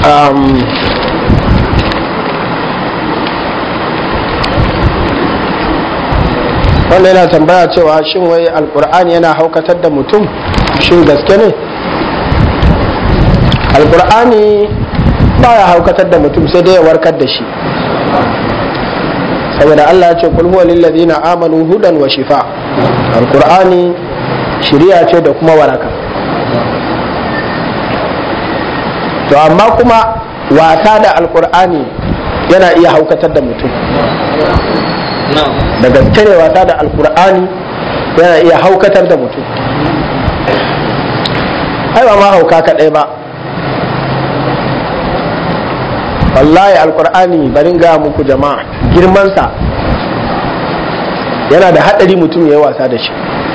wanda yana tambaya cewa shin wai alkur'ani yana haukatar da mutum shin gaske ne alkur'ani baya haukatar da mutum sai dai ya warkar da shi saboda Allah ya ce kul huwa lil ladina amanu hudan wa shifa alkur'ani shiriya ce da kuma waraka to amma kuma wasa da alkur'ani yana iya haukatar da mutum da gaske ne wasa da alkur'ani yana iya haukatar da mutum ai ba ma hauka kaɗai ba wallahi alkur'ani barin ga muku jama'a girmansa yana da haɗari mutum ya yi wasa da shi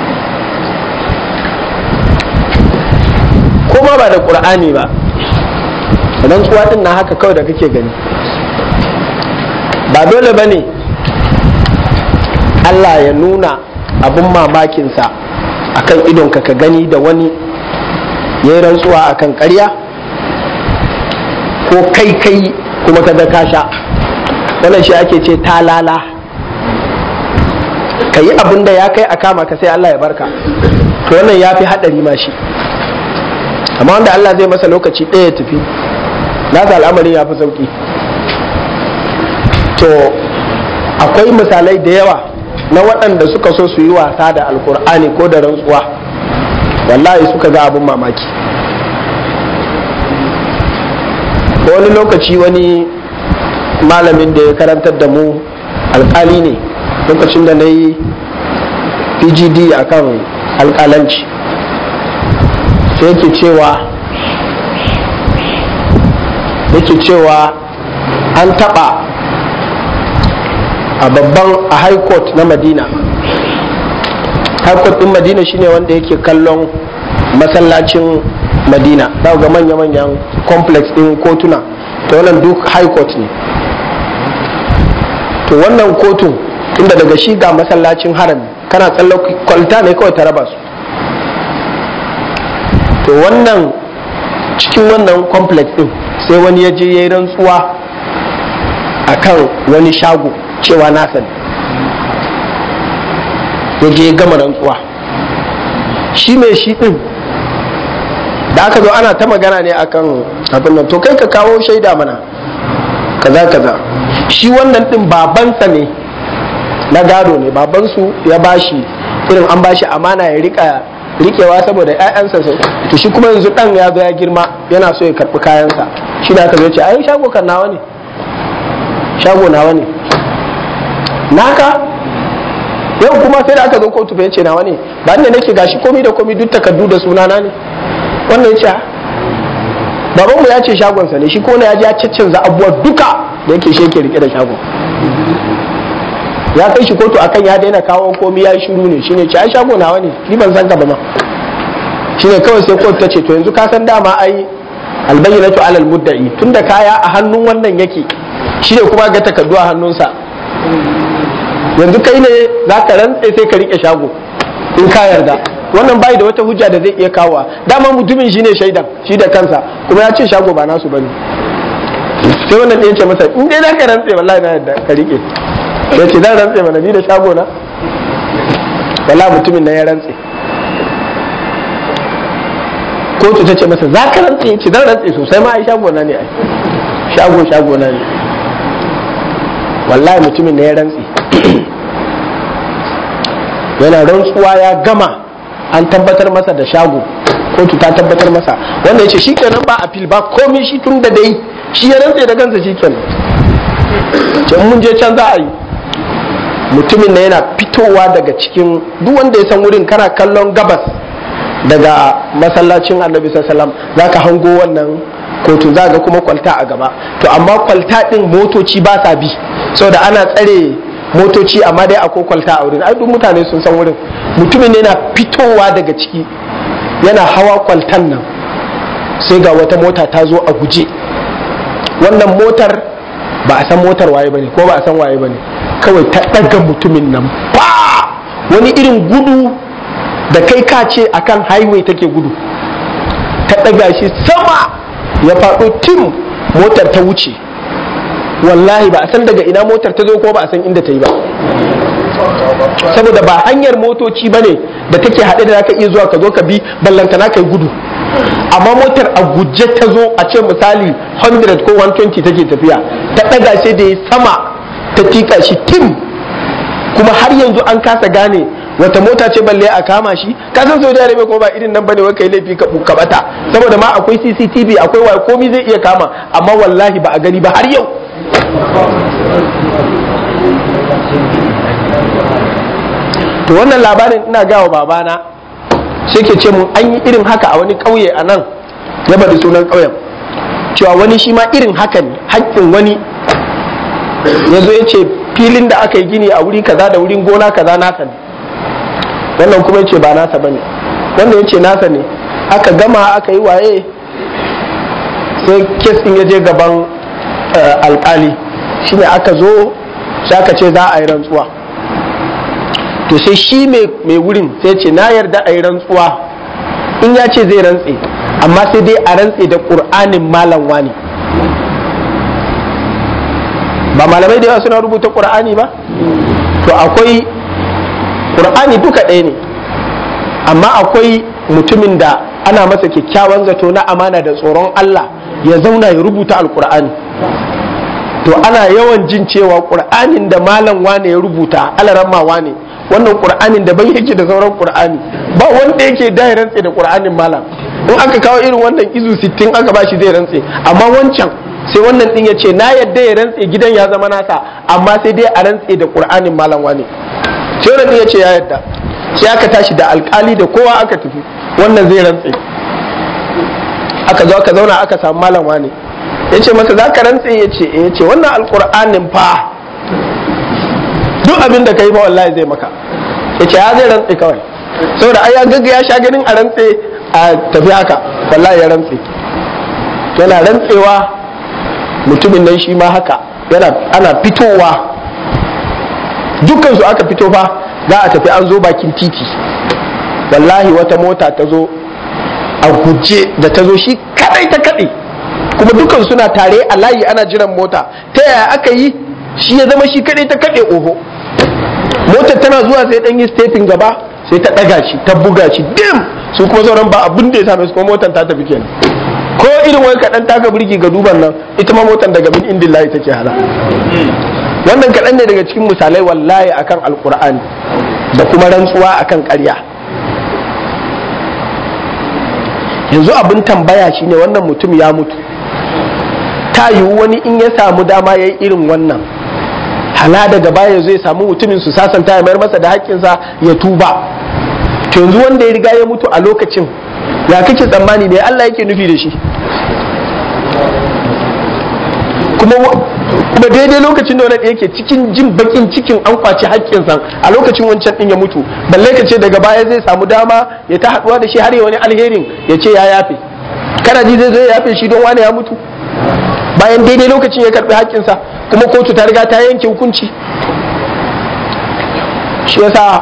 kuma ba da ƙur'ani ba idan tsuwa ɗin na haka kawai da kake gani ba dole ba ne Allah ya nuna abin mamakinsa a kan idonka ka gani da wani ya yi rantsuwa a kan ƙarya ko kai kai kuma ka ka sha wannan shi ake ce talala ka yi abin da ya kai a kama ka sai Allah ya barka to wannan ya fi haɗari ma shi amma wanda Allah zai masa lokaci ɗaya ya tafi nasa al'amarin ya fi sauƙi to akwai misalai da yawa na waɗanda suka so su yi wasa da alkur'ani ko da rantsuwa wallahi suka ga abin mamaki wani lokaci wani malamin da ya karantar da mu alkali ne lokacin da na yi pgd a kan alkalanci sai yake cewa yake cewa an taɓa a babban a high court na madina high court din madina shine wanda yake kallon masallacin madina za ga manya-manyan complex din kotuna ta wannan duk high court ne to wannan kotun inda daga shi ga masallacin harami kana tsallo kwalta ne kawai ta raba su to wannan cikin wannan complex din sai wani ya je ya yi rantsuwa akan wani shago cewa na sani ya je gama rantsuwa shi mai shi din da aka zo ana ta magana ne akan abin nan to kai ka kawo shaida mana kaza kaza shi wannan din babansa ne na gado ne babansu ya bashi irin an bashi amana ya rika rikewa saboda 'ya'yansa sai to shi kuma yanzu dan ya zo ya girma yana so ya karbi kayansa shi da aka zo ce ai shago kan nawa ne shago nawa ne naka yau kuma sai da aka zo kotu bai ce nawa ne ba ne nake gashi komi da komi duk takardu da sunana ne wannan ce babanmu ya ce shagonsa ne shi kone ya ji ya caccanza abubuwa duka da yake shi yake rike da shagon ya kai shi kotu akan ya daina kawo komi ya yi shiru ne shine ce ai shago nawa ne ni ban san ka ba ma shine kawai sai kotu ta ce to yanzu ka san dama ai albayyinatu alal mudda'i tunda kaya a hannun wannan yake shine kuma ga takardu a hannunsa yanzu kai ne za ka rantse sai ka rike shago in ka yarda wannan bai da wata hujja da zai iya kawowa dama mutumin shi ne shaidan shi da kansa kuma ya ce shago ba nasu bane sai wannan ɗaya ce masa in dai za ka rantse wallahi na yarda ka rike ya ce zan rantse mana ni da shago na wallahi mutumin na ya rantse kotu ta ce masa za ka rantse ya ce zan rantse sosai ma ai shago na ne ai shago shago na ne wallahi mutumin na ya rantse yana rantsuwa ya gama an tabbatar masa da shago kotu ta tabbatar masa wanda ya ce shi kenan ba a fil ba komai shi tun da dai shi ya rantse da kansa shi kenan ce mun je can za a yi mutumin na yana fitowa daga cikin duk wanda ya san wurin kana kallon gabas daga masallacin annabi sallam za ka hango wannan kotu za ga kuma kwalta a gaba to amma kwalta din motoci ba sa bi saboda ana tsare motoci amma dai akwai kwalta a wurin ai duk mutane sun san wurin mutumin yana fitowa daga ciki yana hawa kwaltan nan sai ga wata mota ta zo a guje wannan motar ba a san motar waye bane ko ba a san waye bane kawai ta daga mutumin nan ba wani irin gudu da kai ka ce akan highway take gudu ta daga shi sama ya faɗo tim motar ta wuce wallahi ba a san daga ina motar ta zo ko ba a san inda ta yi ba saboda ba hanyar motoci ba ne da take haɗe da zaka iya zuwa ka zo ka bi ballantana ka yi gudu amma motar a guje ta zo a ce misali 100 ko 120 take tafiya ta ɗaga sai da ya sama ta tika shi tim kuma har yanzu an kasa gane wata mota ce balle a kama shi ka san saudi arabia kuma ba irin nan bane wai kai laifi ka bata saboda ma akwai cctv akwai wa komai zai iya kama amma wallahi ba a gani ba har yau to wannan labarin ina gawa babana sai ke ce mun an yi irin haka a wani ƙauye a nan ya bari sunan ƙauyen cewa wani shi ma irin haka ne haƙƙin wani ya zo ya ce filin da aka yi gini a wuri kaza da wurin gona kaza nasa ne wannan kuma ya ce ba nasa ba ne wannan ya ce nasa ne aka gama aka yi waye sai kes ɗin ya je gaban alƙali shine aka zo sai aka ce za a yi rantsuwa to sai shi mai wurin sai ce na yarda a yi rantsuwa in ya ce zai rantse amma sai dai a rantse da ƙur'anin malam wani ba malamai da yawa suna rubuta ƙur'ani ba to akwai ƙur'ani duka ɗaya ne amma akwai mutumin da ana masa kyakkyawan zato na amana da tsoron Allah ya zauna ya rubuta alƙur'ani to ana yawan jin cewa ƙur'anin da malam wane ya rubuta alaramma wane wannan qur'anin daban yake da sauran qur'ani ba wanda yake da ya rantse da qur'anin malam in aka kawo irin wannan izu 60 aka bashi zai rantse amma wancan sai wannan din ya ce na yadda ya rantse gidan ya zama nasa amma sai dai a rantse da qur'anin malam wane sai wannan ya ce ya yadda sai aka tashi da alkali da kowa aka tafi wannan zai rantse aka zo aka zauna aka samu malam wane ya ce masa za ka rantse ya ce ya ce wannan alkur'anin fa duk abin da ka yi fa wallahi zai maka ya ce ya zai rantse kawai saboda ai ya gagga ya sha ganin a rantse a tafi haka wallahi ya rantse yana rantsewa mutumin nan shi ma haka yana ana fitowa dukkan su aka fito fa za a tafi an zo bakin titi wallahi wata mota ta zo a guje da ta zo shi kadai ta kadai kuma dukan suna tare a layi ana jiran mota ta yaya aka yi shi ya zama shi kadai ta kade oho motar tana zuwa sai dan yi stepin gaba sai ta daga shi ta buga shi dim su kuma sauran ba abin da ya same su kuma motar ta tafi kenan ko irin wani kaɗan taka birki ga duban nan ita ma motar daga min indin layi take hala wannan kaɗan ne daga cikin misalai wallahi akan alkur'ani da kuma rantsuwa akan ƙarya yanzu abin tambaya shine wannan mutum ya mutu ta yiwu wani in ya samu dama ya yi irin wannan hala daga baya zai samu mutumin su sasanta ya mayar masa da haƙƙinsa ya tuba to yanzu wanda ya riga ya mutu a lokacin ya kake tsammani ne Allah yake nufi da shi kuma kuma daidai lokacin da wani yake cikin jin bakin cikin an kwaci haƙƙinsa a lokacin wancan din ya mutu balle ka ce daga baya zai samu dama ya ta haɗuwa da shi har ya wani alherin ya ce ya yafe kana ji zai zo ya yafe shi don wani ya mutu bayan daidai lokacin ya karɓi haƙƙinsa kuma kotu ta riga ta yanke hukunci shi yasa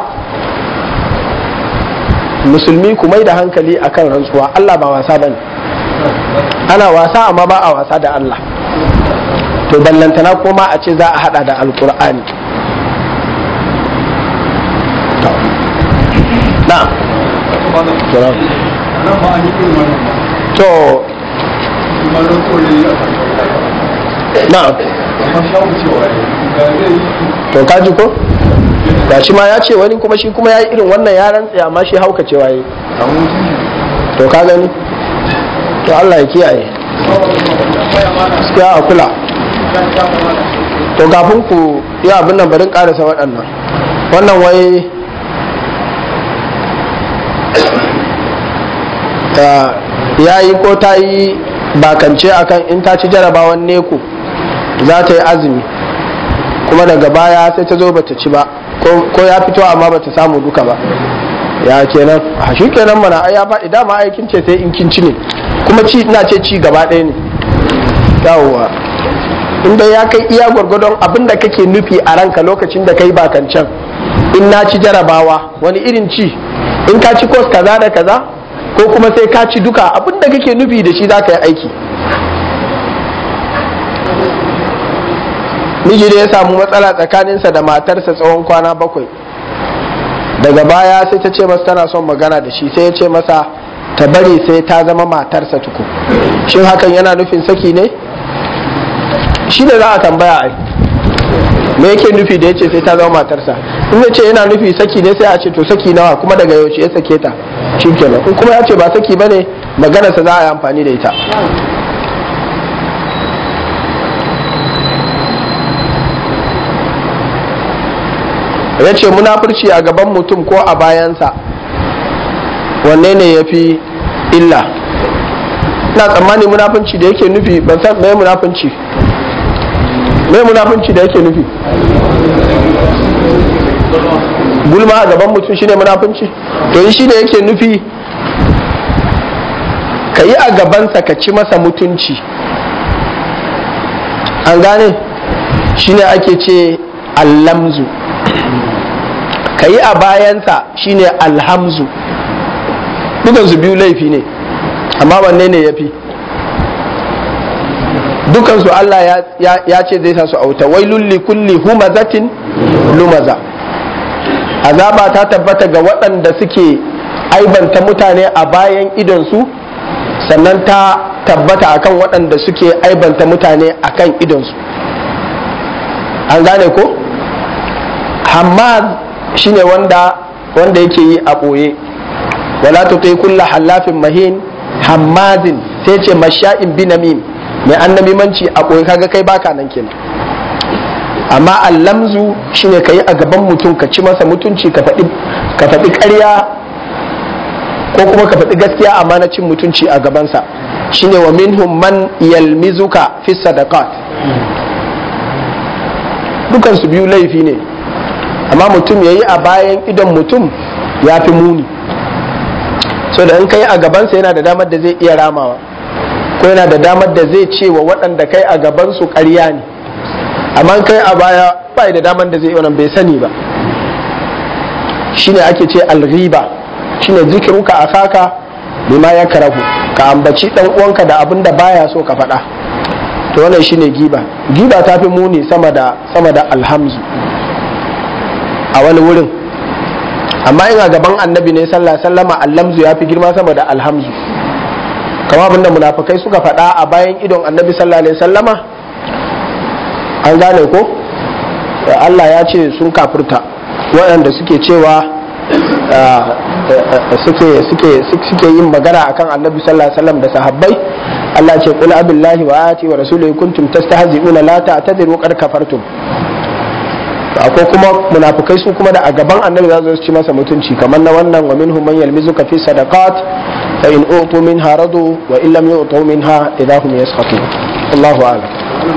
musulmi ku mai da hankali akan rantsuwa Allah ba wasa bane ana wasa amma ba a wasa da Allah to ballantana kuma a ce za a hada da alkur'ani na to na to kaji ko ga shi ma ya ce wani kuma shi kuma ya yi irin wannan ya rantse amma shi hauka cewa yi to ka gani to Allah ya kiyaye gaskiya a kula to kafin ku yi abin nan barin karasa waɗannan wannan wai ya yi ko ta yi bakance akan in ta ci jarabawan neku za ta yi azumi kuma daga baya sai ta zo bata ci ba ko ya fito amma bata samu duka ba ya kenan a shi kenan mana ai ya faɗi dama aikin ce sai in kin ci ne kuma ci ina ce ci gaba ɗaya ne yawwa inda ya kai iya gwargwadon abin da kake nufi a ranka lokacin da kai bakancan in na ci jarabawa wani irin ci in ka ci kos kaza da kaza ko kuma sai ka ci duka abin da kake nufi da shi za ka yi aiki miji da ya samu matsala tsakaninsa da matarsa tsawon kwana bakwai daga baya sai ta ce masa tana son magana da shi sai ya ce masa ta bari sai ta zama matarsa tuku shin hakan yana nufin saki ne shi ne za a tambaya ai me yake nufi da ya ce sai ta zama matarsa in ya ce yana nufi saki ne sai a ce to saki nawa kuma daga yaushe ya sake ta shi kenan in kuma ya ce ba saki bane maganarsa za a yi amfani da ita ya ce munafurci a gaban mutum ko a bayansa wanne ne ya fi illa ina tsammani munafunci da yake nufi ban san mai munafunci mai munafunci da yake nufi gulma a gaban mutum shine munafunci to yi shi da yake nufi ka yi a gabansa ka ci masa mutunci an gane shine ake ce allamzu ka yi a bayansa shine alhamzu dukansu biyu laifi ne amma wanne ne ya fi dukansu Allah ya ce zai sa su auta wai lulli kulli humazatin lumaza azaba ta tabbata ga waɗanda suke aibanta mutane a bayan idonsu sannan ta tabbata akan waɗanda suke aibanta mutane akan idonsu an gane ko hamad shine wanda wanda yake yi a ɓoye wala tutai kulla hallafin mahin hammadin sai ce masha'in binamim mai annamimanci a ɓoye kaga kai baka nan kenan amma allamzu shine ka yi a gaban mutum ka ci masa mutunci ka faɗi ƙarya ko kuma ka faɗi gaskiya amma na cin mutunci a gabansa shine wa minhum man yalmizuka fi sadaqat dukansu biyu laifi ne amma mutum ya yi a bayan idon mutum ya fi muni so da in kai a gabansa yana da damar da zai iya ramawa ko yana da damar da zai ce wa waɗanda kai a gabansu ƙarya ne amma kai a baya ba da damar da zai yi bai sani ba shine ake ce alghiba shine zikiruka a kaka bima ya karahu ka ambaci dan uwanka da abin da baya so ka faɗa to wannan shine giba giba ta fi muni sama da sama da alhamzu a wani wurin amma in a gaban annabi ne sallah sallama allamzu ya fi girma sama da alhamzu kama abinda munafukai suka faɗa a bayan idon annabi sallallahu alaihi sallama an gane ko Allah ya ce sun kafurta waɗanda suke cewa suke yin magana akan annabi sallallahu alaihi wasallam da sahabbai Allah ce qul abillahi wa ayati wa rasulihi kuntum tastahzi'una la ta'tadiru qad kafartum akwai kuma munafukai su kuma da a gaban annabi za su ci masa mutunci kamar na wannan wa minhum man yalmizuka fi sadaqat fa in utu minha radu wa in lam yu'tu minha idahum yasqatun Allahu a'lam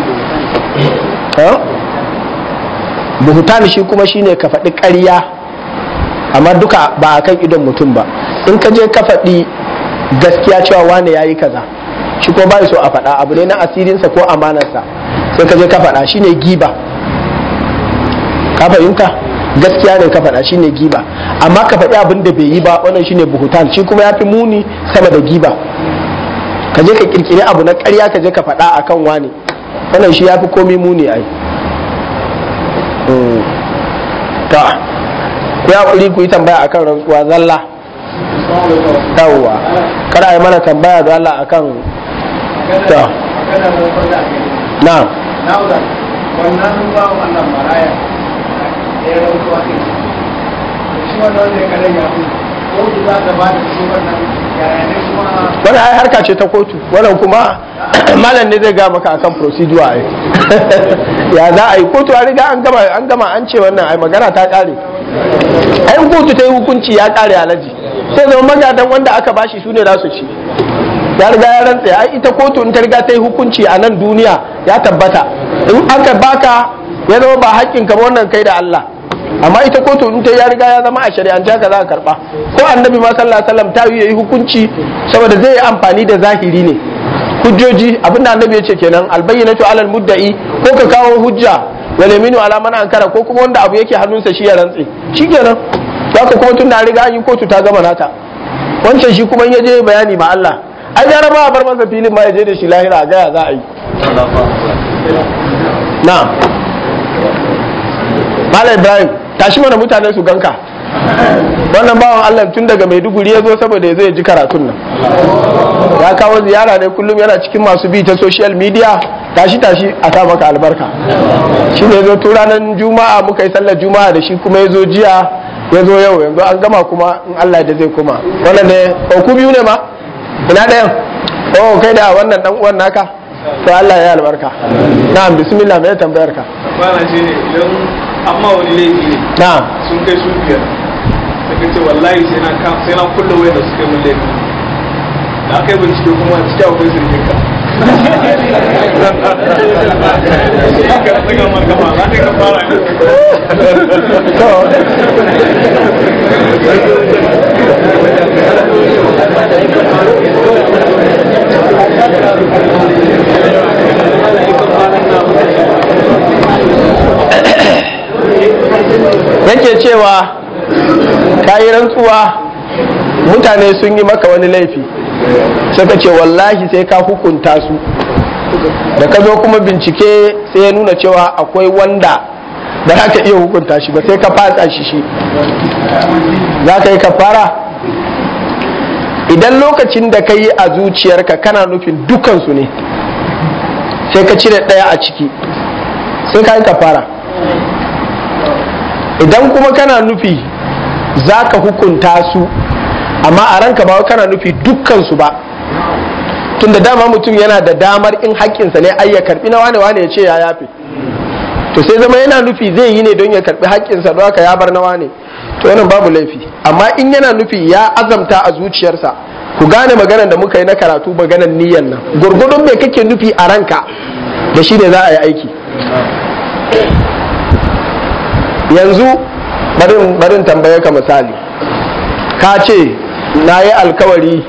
buhutan shi kuma shine ka faɗi ƙarya amma duka ba a kan idon mutum ba in ka je ka faɗi gaskiya cewa wane yayi kaza shi ko bai so a faɗa abu ne na asirinsa ko amanarsa sai ka je ka faɗa shine giba ka fahimta gaskiya ne ka faɗa shine giba amma ka faɗi abin da bai yi ba wannan shine buhutan shi kuma ya fi muni sama da giba ka je ka kirkiri abu na ƙarya ka je ka faɗa akan wani wannan shi ya fi komi muni ai ta ku ya kuri ku yi tambaya akan rantsuwa zalla yawwa kada a yi mana tambaya da Allah akan ta na wannan bawan Allah maraya ya rautuwa ne shi wannan ne kare ya mu ko ki za ta ba da shi wannan yaya ne kuma wani ai harka ce ta kotu wannan kuma malam ne zai ga maka akan procedure ai ya za a yi kotu an riga an gama an gama an ce wannan ai magana ta kare ai kotu ta yi hukunci ya kare alaji sai zama magadan wanda aka bashi su ne za su ci ya riga ya rantsa ai ita kotu in ta riga ta yi hukunci a nan duniya ya tabbata in aka baka ya zama ba haƙƙin ka ba wannan kai da Allah amma ita kotu in ta ya riga ya zama a shari'ance haka za ka karba ko annabi ma sallallahu alaihi wasallam ta yi hukunci saboda zai yi amfani da zahiri ne hujjoji abinda annabi ya ce kenan albayyinatu alal mudda'i ko ka kawo hujja wal yaminu ala man ankara ko kuma wanda abu yake hannunsa shi ya rantse shikenan zaka kuma tun da riga an yi kotu ta gama nata wancan shi kuma ya je bayani ma Allah ai gara ma a bar masa filin ma ya je da shi lahira a gaya za a yi na'am Malam Ibrahim tashi mana mutane su ganka wannan bawan Allah tun daga Maiduguri ya zo saboda ya zo ya ji karatun nan ya kawo ziyara ne kullum yana cikin masu bi ta social media tashi tashi a sa maka albarka shi ne zo tun ranar juma'a muka yi sallar juma'a da shi kuma ya zo jiya ya zo yau yanzu an gama kuma in Allah da zai kuma wannan ne ku biyu ne ma ina ɗayan oh kai da wannan dan uwan naka to Allah ya albarka na'am bismillah me tambayar ka bana shi ne idan amma wani laifi ne na'am sun kai su biyar sai ka ce wallahi sai na kam sai na kulle wayar da suka yi mun laifi da aka yi bincike kuma cikin akwai sirrin ka ka saka maka ma za ka fara ne yake cewa ka yi rantsuwa mutane sun yi maka wani laifi suka ce wallahi sai ka hukunta su da ka zo kuma bincike sai ya nuna cewa akwai wanda da za ka iya hukunta shi ba sai ka fasa shi shi za ka yi kafara idan lokacin da ka yi a zuciyarka kana nufin dukansu ne sai ka cire ɗaya a ciki sai ka yi kafara idan kuma kana nufi za ka hukunta su amma a ranka ba kana nufi dukkansu ba tun da dama mutum yana da damar in haƙƙinsa ne ai ya karɓi na wane wane ya ce ya yafe to sai zama yana nufi zai yi ne don ya karɓi haƙƙinsa don haka ya bar na wane to wannan babu laifi amma in yana nufi ya azamta a zuciyarsa ku gane maganar da muka yi na karatu maganar niyyar nan gurgudun me kake nufi a ranka da shi ne za a yi aiki yanzu barin barin tambaye ka misali ka ce na yi alkawari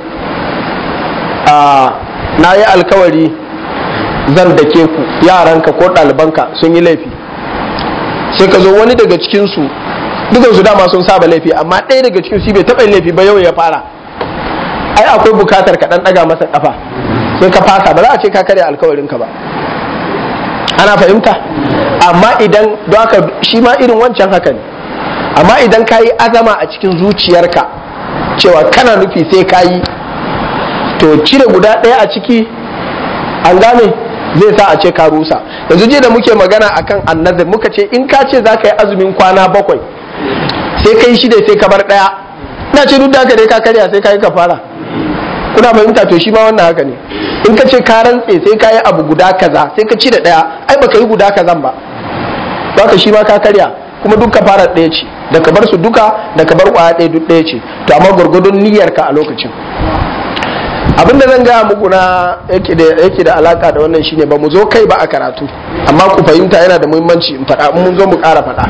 a na yi alkawari zan dake ku yaranka ko ɗalibanka sun yi laifi sai ka zo wani daga cikinsu dukansu dama sun saba laifi amma ɗaya daga cikin su bai taɓa yin laifi ba yau ya fara ai akwai bukatar ka ɗan ɗaga masa ƙafa sai ka fasa ba za a ce ka karya alkawarinka ba ana fahimta amma idan don haka shi ma irin wancan haka ne amma idan ka yi azama a cikin zuciyarka cewa kana nufi sai ka yi to cire guda ɗaya a ciki an gane zai sa a ce ka rusa yanzu je da muke magana akan annazir muka ce in ka ce za ka yi azumin kwana bakwai sai ka yi shida sai ka bar ɗaya ina ce duk da haka dai ka karya sai ka yi kafara kuna fahimta to shi ma wannan haka ne in ka ce ka rantse sai ka yi abu guda kaza sai ka ci da ɗaya ai baka yi guda kazan ba ka shi ma ka karya kuma duk fara ɗaya ce da ka bar su duka da ka bar ƙwaya ɗaya duk ɗaya ce to amma gwargwadon niyyarka a lokacin abin da zan gaya muku na yake da yake da alaka da wannan shine ba mu zo kai ba a karatu amma ku fahimta yana da muhimmanci in faɗa mun zo mu ƙara faɗa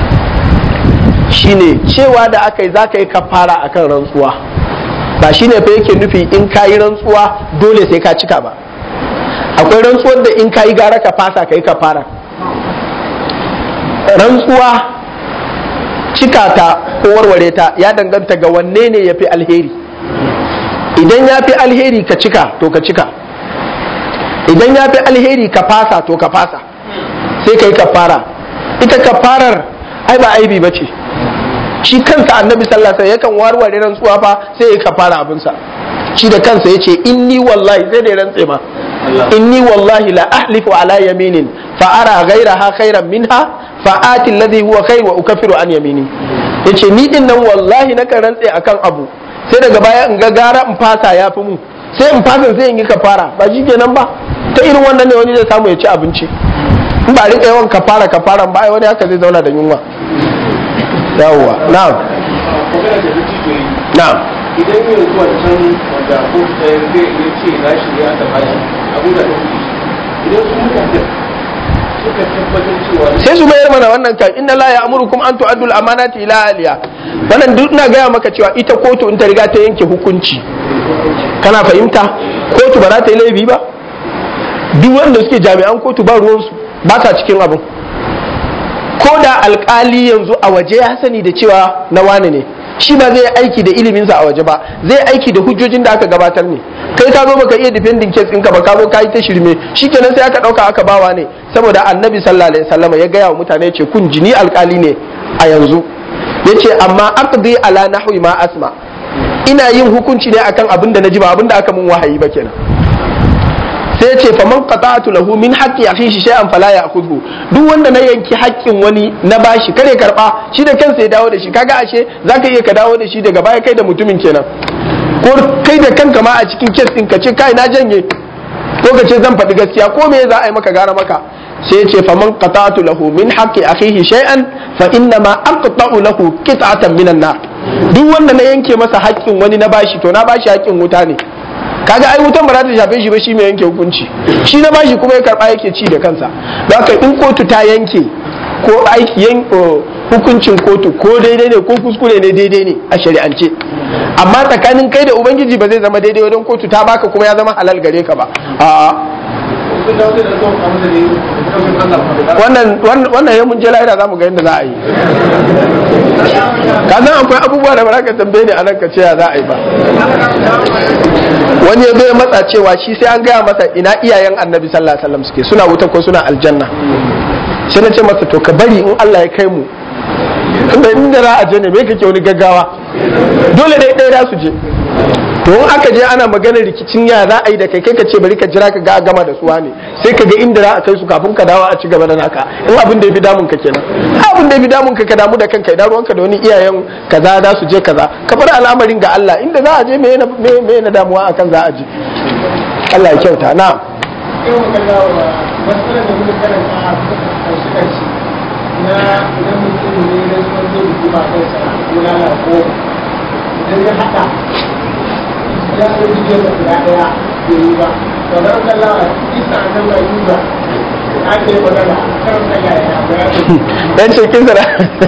shine cewa da aka yi za ka yi kafara akan rantsuwa ba shine fa yake nufi in ka yi rantsuwa dole sai ka cika ba akwai rantsuwar da in ka yi gara ka fasa ka yi kafara rantsuwa cika ta ko warware ta ya danganta ga wanne ne ya fi alheri idan ya fi alheri ka cika to ka cika idan ya fi alheri ka fasa to ka fasa sai ka yi kafara ita kafarar ai ba aibi ba ce shi kansa annabi sallallahu alaihi yakan warware rantsuwa fa sai ya kafara abinsa shi da kansa yace inni wallahi sai da rantse ma inni wallahi la ahlifu ala yaminin fa ara ghayraha khairan minha fa ati alladhi huwa khair wa ukaffiru an yamini yace ni din nan wallahi na kan rantse akan abu sai daga baya in ga gara in fasa yafi mu sai in fasa sai in yi kafara ba shi kenan ba ta irin wannan ne wani zai samu ya ci abinci in ba rika yawan kafara kafaran ba ai wani haka zai zauna da yunwa yawwa na'am na'am idan yin zuwa can wanda ko zai ya ce na shi ne aka bashi abu da ɗauki idan su mutane suka tabbatar cewa sai su mayar mana wannan kan inna la ya'murukum an tu'addu al-amanati ila ahliha wannan duk ina gaya maka cewa ita kotu in ta riga ta yanke hukunci kana fahimta kotu ba za ta yi laifi ba duk wanda suke jami'an kotu ba ruwansu ba sa cikin abin ko da alkali yanzu a waje ya sani da cewa na wane ne shi ba zai aiki da iliminsa a waje ba zai aiki da hujjojin da aka gabatar ne kai ka zo baka iya defending case ɗinka ba ka zo ka yi ta shirme shikenan sai aka ɗauka aka bawa ne saboda annabi sallallahu alaihi wasallam ya gaya wa mutane ce kun jini alkali ne a yanzu yace amma aqdi ala nahwi ma asma ina yin hukunci ne akan abin da naji ba abin da aka mun wahayi ba kenan sai ce faman qata'tu lahu min haqqi akhihi shay'an fala ya'khudhu duk wanda na yanki haƙƙin wani na bashi kare karba shi da kansa ya dawo da shi kaga ashe zaka iya ka dawo da shi daga baya kai da mutumin kenan ko kai da kanka ma a cikin kes din ka ce kai na janye ko ka ce zan faɗi gaskiya ko me za a yi maka gara maka sai ce faman qata'tu lahu min haqqi akhihi shay'an fa inna ma aqta'u lahu qit'atan minan nar duk wanda na yanke masa haƙƙin wani na bashi to na bashi haƙƙin wuta ne kaga ai wutan ba za ta shafe shi ba shi mai yanke hukunci shi na bashi kuma ya karba yake ci da kansa don haka in kotu ta yanke ko aiki yan hukuncin kotu ko daidai ne ko kuskure ne daidai ne a shari'ance amma tsakanin kai da ubangiji ba zai zama daidai wajen kotu ta baka kuma ya zama halal gare ka ba a'a wannan wannan ya mun je lahira za mu ga yadda za a yi ka san akwai abubuwa da ba za ka tambaye ni a nan ka ce ya za a yi ba wani ya zo ya matsa cewa shi sai an gaya masa ina iyayen annabi sallallahu alaihi wasallam suke suna wuta ko suna aljanna sai na ce masa to ka bari in Allah ya kai mu tunda inda za a je ne me kake wani gaggawa dole dai ɗaya za su je to in aka je ana maganar rikicin ya za a yi da kai kai ka ce bari ka jira ka ga gama da suwa ne sai ka ga inda za a kai su kafin ka dawo a ci gaba da naka in abin da ya fi damun ka kenan abin da ya fi damun ka ka damu da kanka idan ruwanka da wani iyayen kaza za su je kaza ka bar al'amarin ga Allah inda za a je me me na damuwa akan za a je Allah ya kyauta na na idan mutum ne na zuwa zai yi ba kai sa kula na ko idan ya haɗa ya so jike da guda ɗaya bai yi ba to da ran kalla isa nan ba yi ba ake magana kan kalla ya bayani dan cikin sa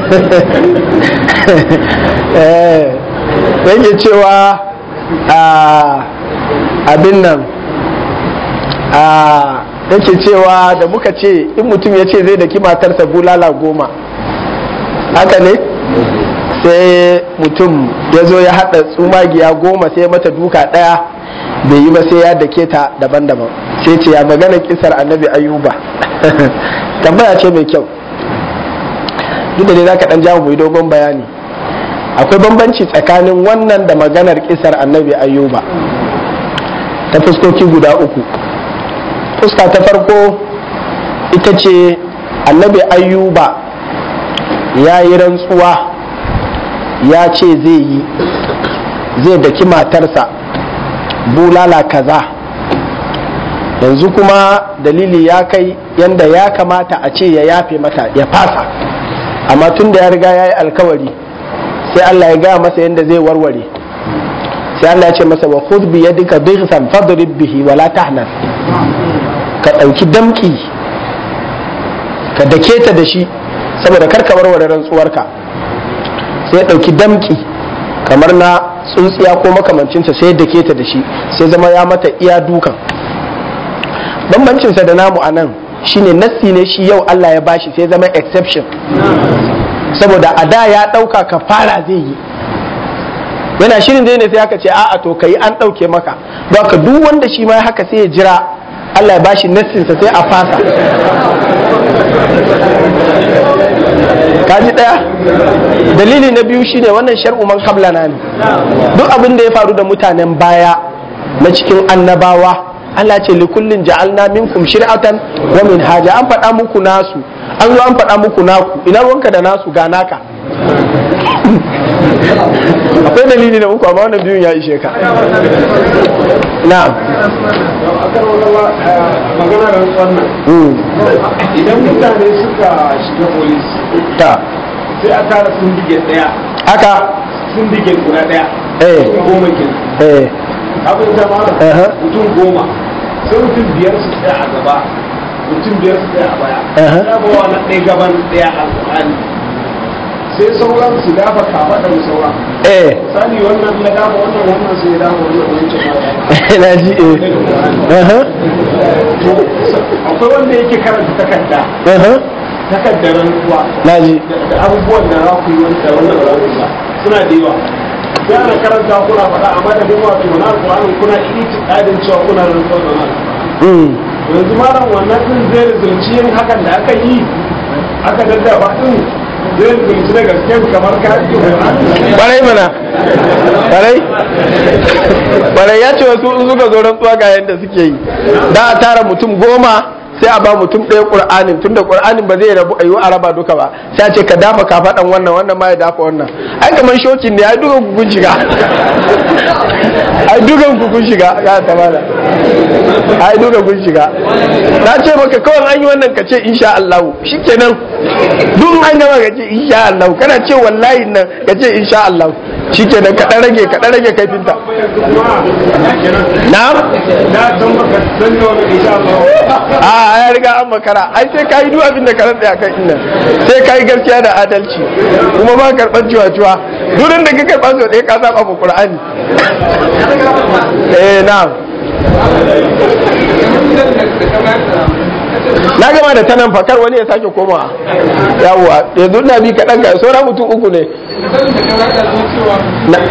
eh yake cewa a abin nan a yake cewa da muka ce in mutum ya ce zai daki matarsa bulala goma haka ne sai mutum ya zo ya haɗa tsumagiya goma sai mata duka ɗaya bai yi ba sai ya dake ta daban-daban sai ce ya magana kisar annabi ayuba tambaya ce mai kyau duk da dai za ka ɗan jawo mai dogon bayani akwai bambanci tsakanin wannan da maganar kisar annabi ayuba ta fuskoki guda uku fuska ta farko ita ce annabi ayuba ya yi rantsuwa ya ce zai yi zai daki matarsa bulala kaza yanzu kuma dalili ya kai yanda ya kamata a ce ya yafe mata ya fasa amma tun da ya riga ya yi alkawari sai Allah ya gaya masa yanda zai warware sai Allah ya ce masa wa khudh bi yadika bighsan fadrib bihi wala tahnas ka ɗauki damki ka dake ta da shi saboda kar ka warware rantsuwarka sai ya ɗauki damki kamar na tsuntsiya ko makamancinta sai ya dake ta da shi sai zama ya mata iya dukan bambancinsa da namu a nan shine nassi ne shi yau Allah ya bashi sai zama exception saboda a da ya ɗauka ka fara zai yi yana shirin zai ne sai aka ce a'a to kai an ɗauke maka don ka duk wanda shi ma haka sai ya jira Allah ya bashi nassinsa sai a fasa kaji daya dalili na biyu shine wannan shar'u man qablana ne duk abin da ya faru da mutanen baya na cikin annabawa Allah ce li kullin ja'alna minkum shir'atan wa minhaja an faɗa muku nasu an zo an faɗa muku naku ina ruwanka da nasu ga naka akwai dalili na uku amma wannan biyun ya ishe ka na'am magana da wannan idan mutane suka shiga polis ta sai a tara sindige daya haka sindige guda daya Eh. mutum goma kenan eh abin da ma Aha. mutum goma sai mutum biyar su tsaya a gaba mutum biyar su tsaya a baya Aha. ya bawa na ɗaya gaban ɗaya alƙur'ani sai sauran su dafa kafaɗar sauran eh misali wannan ya dafa wannan wannan sai ya dafa wannan wancan ya dafa na ji eh aha to akwai wanda yake karanta takarda aha takardar rantsuwa na ji da da abubuwan da za ku yi wanda wannan ba za ku yi ba suna da yawa sai ana karanta kuna faɗa a madadin wato na alƙur'ani kuna itiƙadin cewa kuna rantsuwa da na Mm. yanzu malam wannan din zai rizulci yin hakan da aka yi aka daddaba din zai rizulci da gaske kamar ka yi Kwarai mana. Kwarai. Kwarai ya ce wasu in suka zo rantsuwa ga yadda suke yi. Da a tara mutum goma sai a ba mutum ɗaya ƙur'anin tunda ƙur'anin ba zai rabu a yi a raba duka ba sai a ce ka dafa ka faɗan wannan wannan ma ya dafa wannan ai kamar shokin ne ai dukan ku kun shiga ai dukan ku kun shiga ya tamala ai dukan kun shiga na ce maka kawai an yi wannan ka ce insha Allah shikenan duk an gama ka ce insha Allah kana ce wallahi nan ka ce insha Allah shikenan ka dan rage ka dan rage kaifinta na'am na san baka san da wani insha Allah a ya riga an makara ai sai ka yi duk abin da ka rantsa kan innan sai ka yi gaskiya da adalci kuma ba karɓar cuwa-cuwa durin da ka karɓa sau ɗaya ka saba ma Qur'ani eh na'am na gama da tanan fakar wani ya sake koma yawwa yanzu na bi kaɗan ga saura mutum uku ne Na-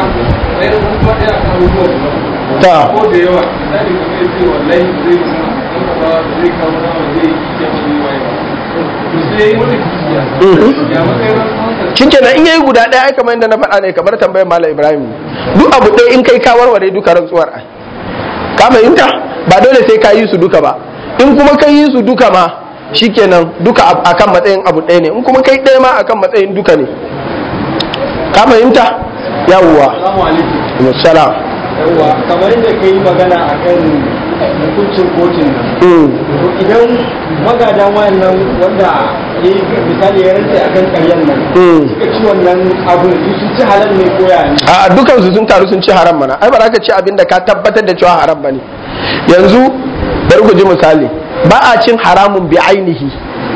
ta ko da yawa misali kamar yace wallahi zai yi ba zai kawo nama zai yi kike wani waye ba to sai wani kisiya Mhm. ya matsayin rantsuwansa shikenan in yayi guda ɗaya ai kamar yadda na faɗa ne kamar tambayar malam ibrahim duk abu ɗaya in kai ka warware duka rantsuwar ai ka fahimta ba dole sai ka yi su duka ba in kuma ka yi su duka ma shikenan duka a- akan matsayin abu ɗaya ne in kuma kai ɗaya ma akan matsayin duka ne ka fahimta yawwa Assalamu alaikum salam yawa kamar yadda ka yi magana a kan hukuncin kotun nan Mm. to idan magada wayannan wanda ya yi misali ya rantse akan karyan nan Mm. suka ci wannan abun su sun ci halal ne ko ya ne a dukansu sun taru sun ci haram mana ai ba za ka ci abin da ka tabbatar da cewa haram bane yanzu bari ku ji misali ba a cin haramun bi ainihi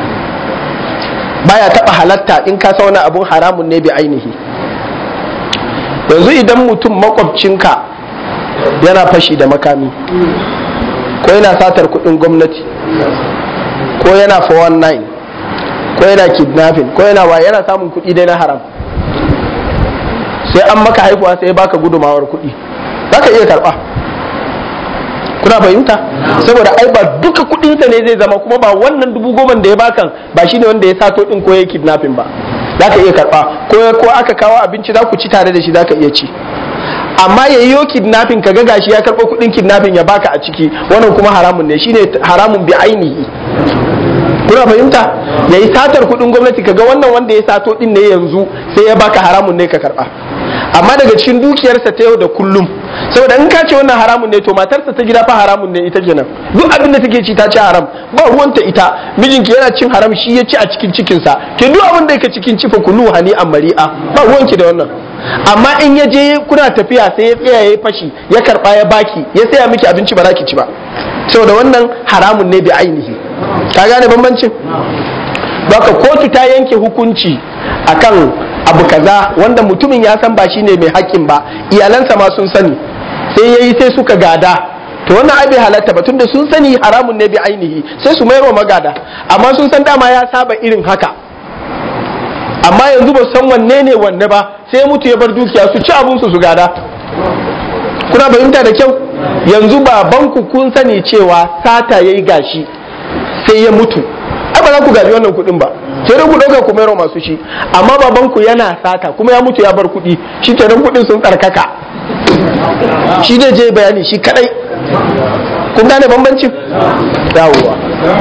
baya taba halatta in ka sauna abun haramun ne bi ainihi yanzu idan mutum makwabcinka yana fashi da makami ko yana satar kudin gwamnati ko yana 419 ko yana kidnapping ko yana wa yana samun kudi dai na haram sai an maka haihuwa sai ya baka gudumawar kuɗi za ka iya karɓa kuna fahimta saboda ai ba duka kuɗinsa ne zai zama kuma ba wannan dubu goma da ya bakan ba shine wanda ya sato ɗin ko ya kidnapping ba za ka iya karɓa ko ko aka kawo abinci za ku ci tare da shi za ka iya ci amma ya yi kidnapping ka ga gashi ya karɓo kuɗin kidnapping ya baka a ciki wannan kuma haramun ne shine haramun bi ainihi kuna fahimta ya yi satar kudin gwamnati kaga wannan wanda ya sato din ne yanzu sai ya baka haramun ne ka karba amma daga cikin dukiyarsa ta yau da kullum saboda in ka ce wannan haramun ne to matarsa ta gida fa haramun ne ita kenan duk abin da take ci ta ci haram ba ruwanta ita mijinki yana cin haram shi ya ci a cikin cikinsa ke duk abin da yake cikin cifa kulu hani a mari'a ba ruwanki da wannan amma in ya je kuna tafiya sai ya tsaya ya fashi ya karba ya baki ya saya miki abinci ba za ki ci ba saboda wannan haramun ne bi ainihi ka gane bambancin baka kotu ta yanke hukunci akan abu kaza wanda mutumin ya san ba shine mai haƙƙin ba iyalansa ma sun sani sai yayi sai suka gada to wannan ai bai halatta ba tunda sun sani haramun ne bi ainihi sai su mayar wa magada amma sun san dama ya saba irin haka amma yanzu ba su san wanne ne wanne ba sai mutu ya bar dukiya su ci abun su su gada kuna fahimta da kyau yanzu babanku kun sani cewa sata yayi gashi sai ya mutu ai ba za ku gaji wannan kuɗin ba sai dai ku ɗauka ku mayar masu shi amma babanku yana sata kuma ya mutu ya bar kuɗi shi kenan kuɗin sun tsarkaka shi zai je bayani shi kadai kun gane bambancin yawwa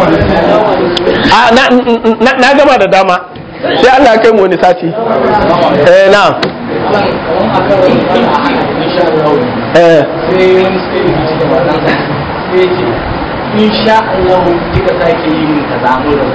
a na, na, na gama da dama sai Allah ya kai mu wani sati eh na eh sai wani sai da ci da wannan sai ce insha Allah kika sake yi min kaza mu da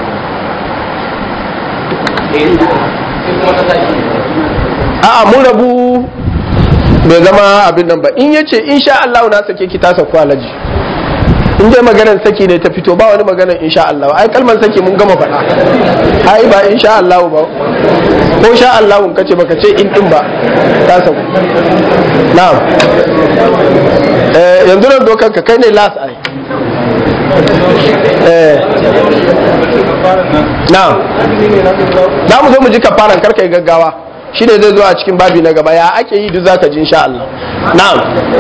eh sai kuma ka sake a'a mun rabu bai zama abin nan ba in yace insha Allah na sake ki ta saku alaji in dai maganar saki ne ta fito ba wani maganar insha Allah ai kalmar saki mun gama faɗa ai ba insha Allah ba ko sha Allah kace baka ce in din ba ta saku na'am eh yanzu nan dokar ka kai ne last ai eh na'am za mu zo mu ji kafaran karka yi gaggawa shi ne zai zo a cikin babi na gaba ya ake yi duk zaka ji insha Allah na'am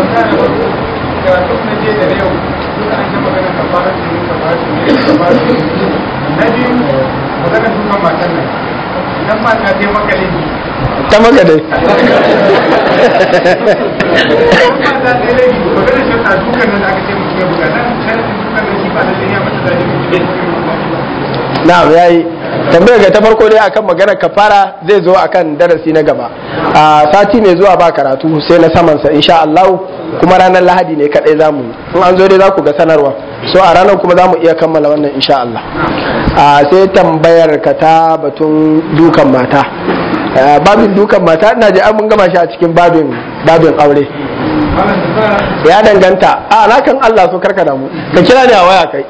na biyu magana dukan matan nan idan mata ta maka laifi ta maka dai mata ta laifi magana shi ta dukan nan da aka ce mutum ya buga nan sharadin dukan nan shi ba da ya mata zaje na'am yayi tambayar ga ta farko dai akan magana kafara zai zo akan darasi na gaba a sati mai zuwa ba karatu sai na saman sa insha Allah kuma ranar Lahadi ne kadai zamu in an zo dai za ku ga sanarwa so a ranar kuma zamu iya kammala wannan insha Allah a sai tambayar ka ta batun dukan mata babin dukan mata ina ji an mun gama shi a cikin babin babin aure ya danganta a na kan Allah so karka damu ka kira ni a waya kai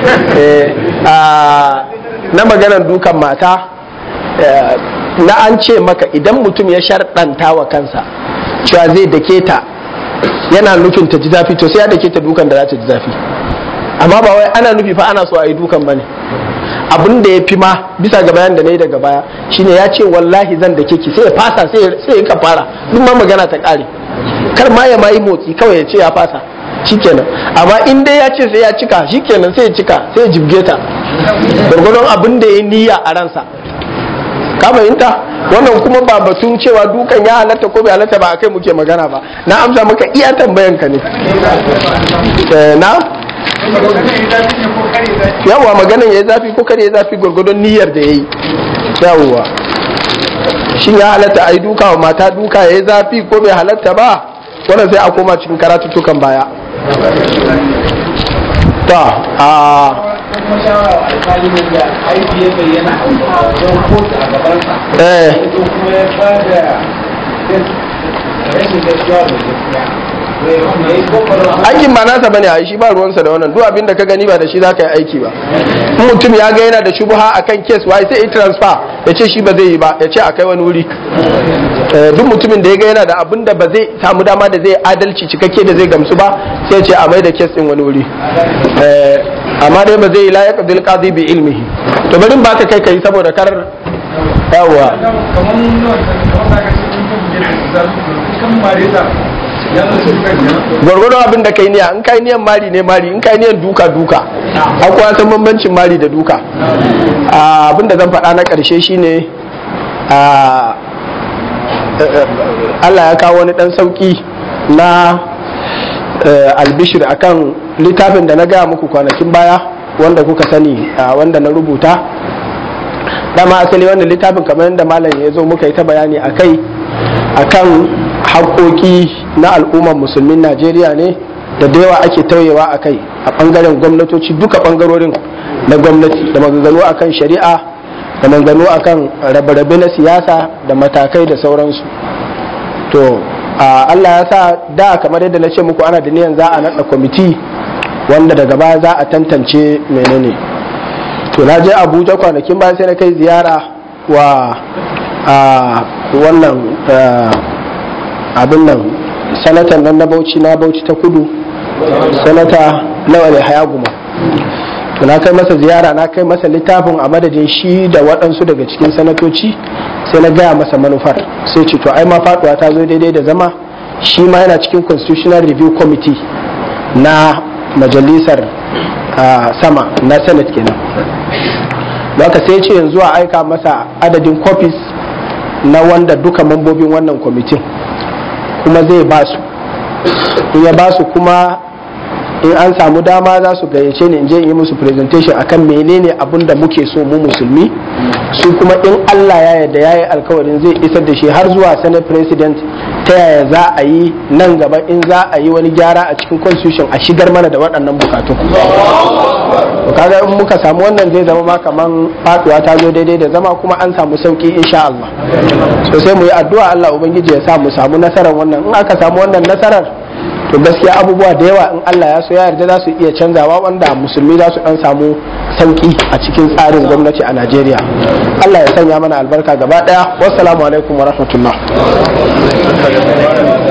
na maganar dukan mata na an ce maka idan mutum ya sharɗanta wa kansa cewa zai dake ta yana nufin ta ji zafi to sai ya dake ta dukan da za ta ji zafi amma ba wai ana nufi fa ana so a yi dukan bane abin da ya fi ma bisa ga bayan da na yi daga baya shine ya ce wallahi zan dake ki sai ya fasa sai ya fara duk ma magana ta ƙare kar ma ya ma yi motsi kawai ya ce ya fasa shikenan amma in dai ya ce sai ya cika shikenan sai ya cika sai ya jibge ta gwargwadon abin da ya niyya a ransa ka fahimta wannan kuma ba batun cewa dukan ya halatta ko bai halatta ba akai muke magana ba na amsa maka iya tambayan ka ne na yawwa maganan ya yi zafi ko kare ya zafi gwargwadon niyyar da ya yi yawwa shin ya halatta a yi duka wa mata duka ya yi zafi ko bai halatta ba wannan sai a koma cikin karatuttukan baya ta a kuma shawara alkali ne da aiki ya bayyana a wajen kotu a gabansa eh ko kuma ya ba da rashin gaskiya da gaskiya ya yi kokarin aikin ba nasa bane a shi ba ruwansa da wannan duk abin da ka gani ba da shi za ka yi aiki ba in mutum ya ga yana da shubha akan kes wai sai ya transfer ya ce shi ba zai yi ba ya ce a kai wani wuri Eh, duk mutumin da ya ga yana da abin da ba zai samu dama da zai adalci cikakke da zai gamsu ba sai ya ce a mai da kes din wani wuri Eh, amma dai ba zai yi la yaqdil qadi bi ilmihi to bari in baka kai kai saboda kar yawa kamar mun nawa kamar da ka ce kun tabbuje da za su kan mare ta ya zo su kan ya gwargwadon abin da kai niyya in kai niyan mari ne mari in kai niyan duka duka akwai san bambancin mari da duka Ah, abin da zan faɗa na ƙarshe shine ah, Allah ya kawo wani ɗan sauƙi na eh, albishir akan littafin da na gaya muku kwanakin baya wanda kuka sani ah, wanda na rubuta dama asali wannan littafin kamar yadda malam ya zo muka yi ta bayani a kai akan haƙoƙi na al'ummar musulmin najeriya ne da da yawa ake tauyewa a kai a ɓangaren gwamnatoci duka ɓangarorin na gwamnati da maganganu akan shari'a da maganganu akan rabe-rabe na siyasa da matakai da sauransu to a allah ya sa da kamar yadda na ce muku ana da niyan za a naɗa kwamiti wanda daga baya za a tantance menene to na je abuja kwanakin bayan sai na kai ziyara wa a wannan abin nan sanatan nan na bauchi na bauchi ta kudu sanata lawale hayaguma to na kai masa ziyara na kai masa littafin a madadin shi da waɗansu daga cikin sanatoci sai na gaya masa manufar sai ce to ai ma faɗuwa ta zo daidai da zama shi ma yana cikin constitutional review committee na majalisar ah, sama na senate kenan haka sai ce yanzu a aika masa adadin copies na wanda duka mambobin wannan kwamitin kuma zai ba su in ya ba su kuma in an samu dama za su gayyace ni in je in yi musu presentation akan menene abin da muke so mu musulmi su kuma in Allah ya yarda ya yi alkawarin zai isar da shi har zuwa senate president ta yaya za a yi nan gaba in za a yi wani gyara a cikin constitution a shigar mana da waɗannan bukatun to kaga in muka samu wannan zai zama ma kaman faduwa ta zo daidai da zama kuma an samu sauki insha Allah so sai mu yi addu'a Allah ubangiji ya sa mu samu nasarar wannan in aka samu wannan nasarar to gaskiya abubuwa da yawa in Allah ya so ya yarda za su iya canzawa wanda musulmi za su dan samu sauki a cikin tsarin gwamnati a Najeriya Allah ya sanya mana albarka gaba daya wassalamu alaikum wa rahmatullah